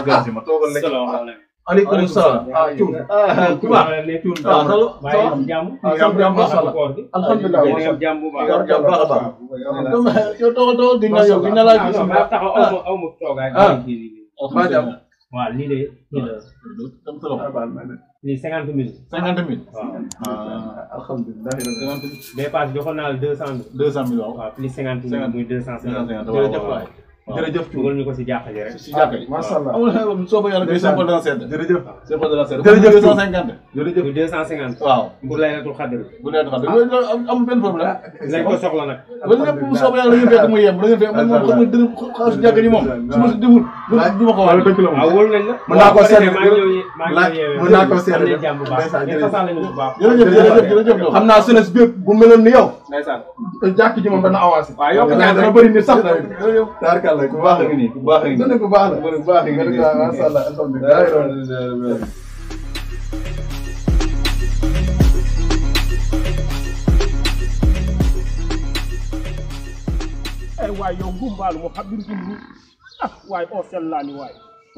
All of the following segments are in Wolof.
gan si ma toogal lekk. salaamaaleykum. aleykum salaam. ah Thioune. ah Touba. Thioune ah ça va. maa ngi am jàmm. ah sant yàlla macha allah. koor gi. alhamdulilah maa ngi am jàmm bu baax. yor jàmm baax a baax. yow toogal toogal gis naa yow gis naa laa ah gis. non maa taxaw aw ma aw ma toogaay. Ah. kii nii nii. alhamdulilah. waaw lii de kii la dem sa loxo. lii cinquante mille. cinquante mille. waaw. ah alhamdulilah. cinquante mille. bee paase joxoon naa la deux cent mille. deux cent mille waaw. waaw plus cinquante mille Cinquante. muy deux cent cinquante. waaw jërëjëf waaw waay. jërëjëf Thioune. dugal ñu ko si jàkka ji rek. si jàkka ji. macha allah. amul soo ko yàlla koy simple dana sedd. jërëjëf. simple dana sedd. Jërëjëf deux cent cinquante. jërëjëf. muy deux cent cinquante. waaw. pour laylatul xadr. bu leen xam ne amul benn problème. nañ ko soxla nag. ba lépp bu soobee yàlla ñu fekk mu yem da ngeen fekk man moom xam nga dërëm xaalis jàkka ji moom su ma si deful du ma ko wala wax. dëgg la waaw moom. wóolu nañ la. Mën naa koo waaw, seetlu. maa ngi ñëw ye- maa ngi laaj ñëw yeewee. mën naa koo seetlu. am nañ jàmm bu baax. Ndeysaan, ngeen jërëjëf. fasal nañu bu baax. jërëjëf jërëjëf jërëjëf doom. xam naa jeunesse bi bu meloon ni yow. ndeysaan. jàkk ji moom dana avancé. waaw yokk Dana- ñaan dana rek. bëri nit sax tamit. taarkalla ku baax a la. ngi nii ku baax a ngi dana nii. ku baax la. ku baax a ngi nii. macha allah alhamdulilah. ay waay yow ngumbaalu mo xam mbir mi ah waay oo sellaani waay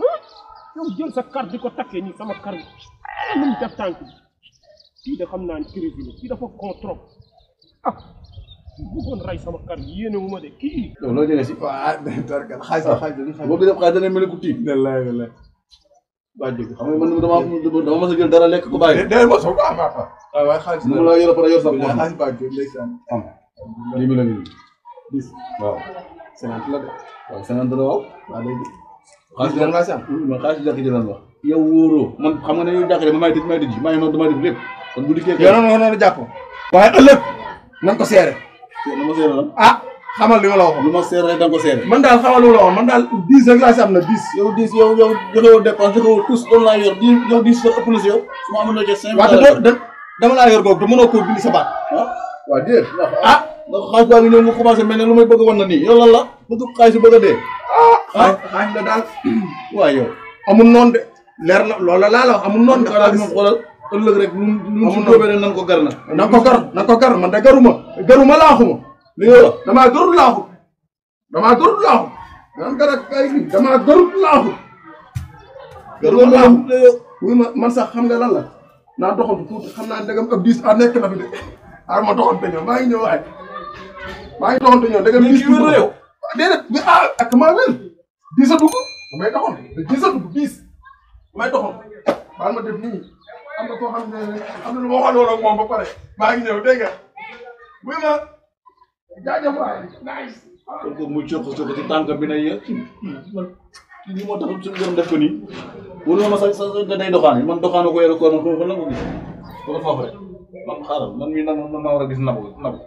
yow jël sa kar di ko takkee nii sama kar bi nu mu def tànk bi kii de xam naa ne crise la kii dafa con trop ah bëggoon rey sama kar bi yéene wu ma de kii yow loo jëlee si. waaw taarkalla xaalis la xaalis la. boo ko def xaalis dana mel ni ku tiit. wallaay wallaay. waa jóg xam nga man dama dama mas a jël dara lekk ko bàyyi. déedéet mosoo ko am apa. waaw waaye xaalis nu la. mu la yor pare yor sa wallaay poche. xaalis baa jóg ndeysaan. am lii mi la nii. dix waaw. cinquante la de. waaw cinquante la waaw. waaw léegi. xaalis dix nga si am. man xaalis jàkk ji lan wax. yow wóoroo man xam nga ne yow jàkk ji ma may tëj may tëj maa ngi noonu damay def lépp kon bu dikkee. yow noonu noonu jàpp. waaye ëllëg. na nga ko seere. lu ma seere lan. ah xamal li ma la waxoon. lu ma seere rek da nga ko seere. man daal xamal li ma la waxoon man daal dix rek laa si am na dix. yow dis yow yow joxewoo dépense joxewoo tous doon laa yor di yow dis sa ëpp na si yow su ma amoon loo jël cinq waaw te mille doo da- dama laa yor googu te mënoo koo bind sa baat. ah waaw déet. ah ndax xaalis baa ngi ñëw nga commencé mel ne lu may bëgg a wan na nii yow lan la bëgg xaalis bi bëgg a dee ah xaalis la daal. waaw yow amul noonu de. leer na loolu la laa la wax amul noonu de. xaalis moom xoolal ëllëg rek lu lu su tóobee rek nan ko gar na na ko gar na ko gar man de garuma garuma laaxuma li nga wax damaa garul laaxu damaa garul laaxu naan gar ak ay nit damaa garul laaxu garuma laaxu wuy ma man sax xam nga lan la naa doxantu tuuti xam naa ndegam ab diis a nekk na fi de ar ma doxante ñëw maa ngi ñëw waaye maa ngi doxante ñëw ndegam diis wér na yow déedéet bi ah ak maa wér diis a dugg damay doxantu diis a dugg diis damay doxantu baal ma def nii am na koo xam ne am na lu ma waxoon ak moom ba pare maa ngi ñëw dégg nga wuy ma jaajëf waay nice kon ko muy cox cox ci tànk bi ne yéen man lii moo tax suñu borom def ko nii wala ma sa sa sa day doxaan man doxaanoo ko yore ko man foofu la ko gis wala foofu rek man xaaral man mii nag man maa war a gis nabu nabu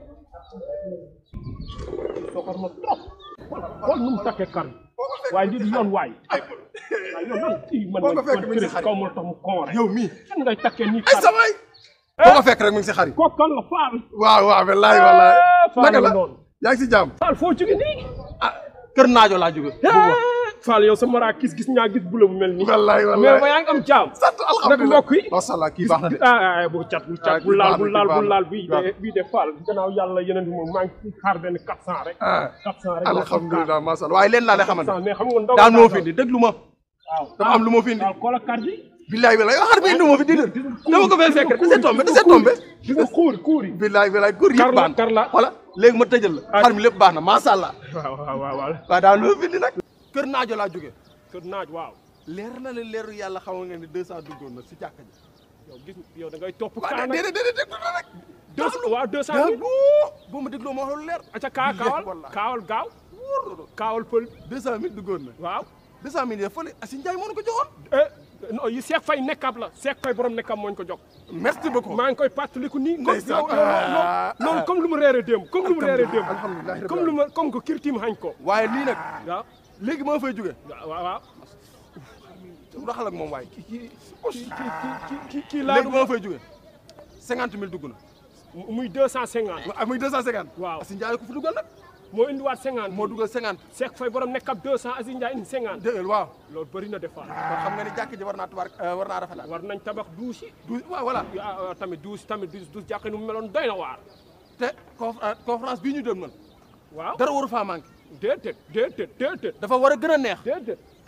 soxor ma trop xool nu mu takkee kar bi waaye lii di yoon waay waaye yow lan kii man Foo ko man fekk mi ngi si crise xarit. kaw ma la tax mu con rek yow mii kan ngay takkee nii ay kar samay foo ko fekk rek mu ngi si xarit kooku kan la faal waaw waaw wallaay wallaay faal naka la la noonu yaa ngi si jàmm faal foo jóge nii ah kër naajo laa jóge faal yow sa mara gis gis ñaa gis bula bu mel nii wallaay mais wallaay ba yaa ngi am jaam sant nag alhamdulilah mbokk yi macha allah kii baax na de ah ah bu cat bu cat Ah, bu laal kii bu baax na, laal kii bu baax laal na. bii de bii de faal gannaaw yàlla yeneen bi moom maa ngi ciy xaar benn 400 rek ah 400 rek laa ciy alhamdulilah macha allah waaye leen laa lay xaar. xamante 400 mais xam nga ndaw daan moo fi indi déglu ma waaw dafa am lu ma fi indi waaw koola kar bi billaay billaay yow xar bi indi moo fi dindi dama ko fay fekk rek da see tombé da see tombé gis nga kuuri kuuri billaay billaay góor Kar yëpp la, baax kar la. na voilà léegi ma tëjal la xar mi lépp baax na macha allah waaw waaw waaw waaw waaw daan moo fi indi nag kër naajo laa jóge kër naaj waaw leer na leen leeru yàlla xam nga ne deux cent duggoon na si jàkka ji yow gis yow da ngay topp waaw kaa nag déedéet déedéet déglu na rek deux waaw deux cent daa mille boo boo ma dégloo ma wax lu leer aca kaa kaawal Wallahi. kaawal gaaw kaawal pël deux cent mille duggoon na waaw deux cent mille yi fële Asi Njaay moo ko joxoon eh non yi Seex Fay nekkab la Seex Fay borom nekkab mooñ ko jox merci beaucoup maa ngi koy fàttaliku nii comme Ndeysaan. yow yow noonu comme lu mu reere démb comme lu mu reere démb alhamdulilah comme lu ma comme que kirtim hañ ko waaye lii nag waaw léegi moo fay jóge waaw waaw raxal ak moom waaye kii kii kii kii kii laa léegi moo fay jóge cinquante mille dugg na muy deux cent cinquante ak muy deux cent cinquante waaw Asi Njaay ko fi dugal nag moo indiwaat cinquante moo dugal cinquante Seex Fay borom nekkab deux cent Aziz Ndiaye indi cinquante dëggal waaw loolu bëri na defaat kon xam nga ni jàkk ji war naa tubaar war naa rafetal war nañ tabax douche yi du waaw voilà ah, ah, tamit douche tamit douche douche jàkka nu mu meloon doy na waar te conférence conférence bii ñu dem man waaw dara waru faa manqué déedéet déedéet déedéet dafa war a gën a neex déedéet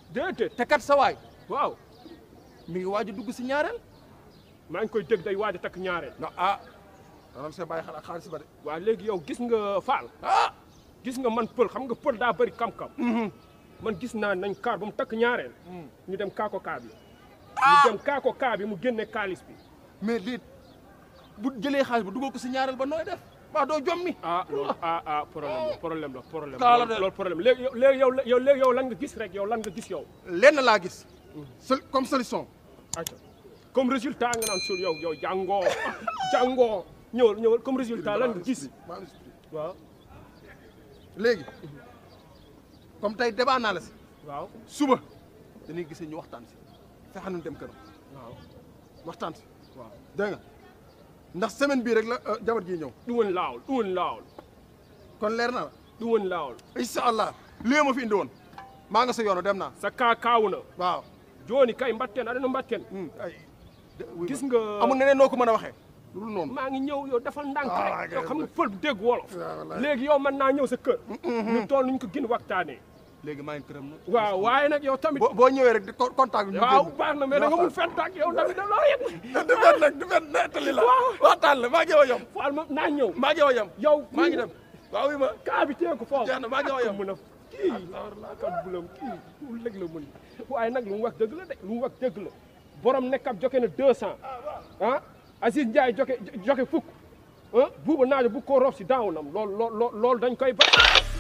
déedéet te kat sa waay waaw mi ngi waaj a dugg si ñaareel maa ngi koy dégg day waaj a takk ñaareel non ah danañ see bàyyi xel ak xaalis ba de waaw léegi yow gis nga Fall ah gis nga man pël xam nga pël daa bëri kam-kam man gis naa nañ kaar ba mu takk ñaareel ñu dem kaako kaa bi ñu dem kaako kaa bi mu génne kaalis bi mais lii bu jëlee xaalis ba dugal ko si ñaareel ba nooy def waa doo jommi ah loolu ah ah problème la problème la problème Kaala la de. loolu problème léegi yow léegi yow yow léegi yow lan nga gis rek yow lan nga gis yow lenn laa gis sol comme solution acca comme résultat nga naan sul yow yow jàngoo jàngoo ñëwal ñëwal comme résultat lan nga gis maa ngi expliqué. waaw léegi comme tey débat naa la si waaw suba dañuy gisee ñu waxtaan si fexe nañu dem këram waaw waxtaan si waaw dégg nga ndax semaine bii rek la euh, jabar ji ñëw ɗuwon laawol ɗuwon laawol kon leer na la ɗuwon laawol incha allah lii ma fi indi woon maa nga sa yoonu dem naa so ka kawuna waaw joni kay mbatten aɗa no mbatten Hmm, ay de- wuy gis ma. nga amul neneen noo ko mën a waxee lu dul noonu maa ngi ñëw yow defal ndànk Ah, rek yow kay, xam nga pël bu dégg wolof waaw, wallaay. léegi yow mën naa ñëw sa kër ñu tool nuñ ko gën waxtaanee léegi maa ngi këram nag waaw waaye nag yow tamit boo boo ñëwee rek di co- contact bi ñu waaw génn. baax na mais da nga mun fent ak yow tamit da loo yëg du fen nag du fen nettali la waxtaan la maa ngi yow a yem faal ma naa ñëw maa ngi yow a yem yow maa ngi dem waaw wi ma kaa bi tee ko foofu jeex na maa ngi yow a yem mën a kii kat bulam kii lu lëg la mën waaye nag lu mu wax dëgg la de lu mu wax dëgg la borom nekk ab joxe na deux cent ah Aziz Ndiaye joxe joxe fukk ah buuba naajo bu ko roof si daawnam loolu loolu loolu dañ koy ba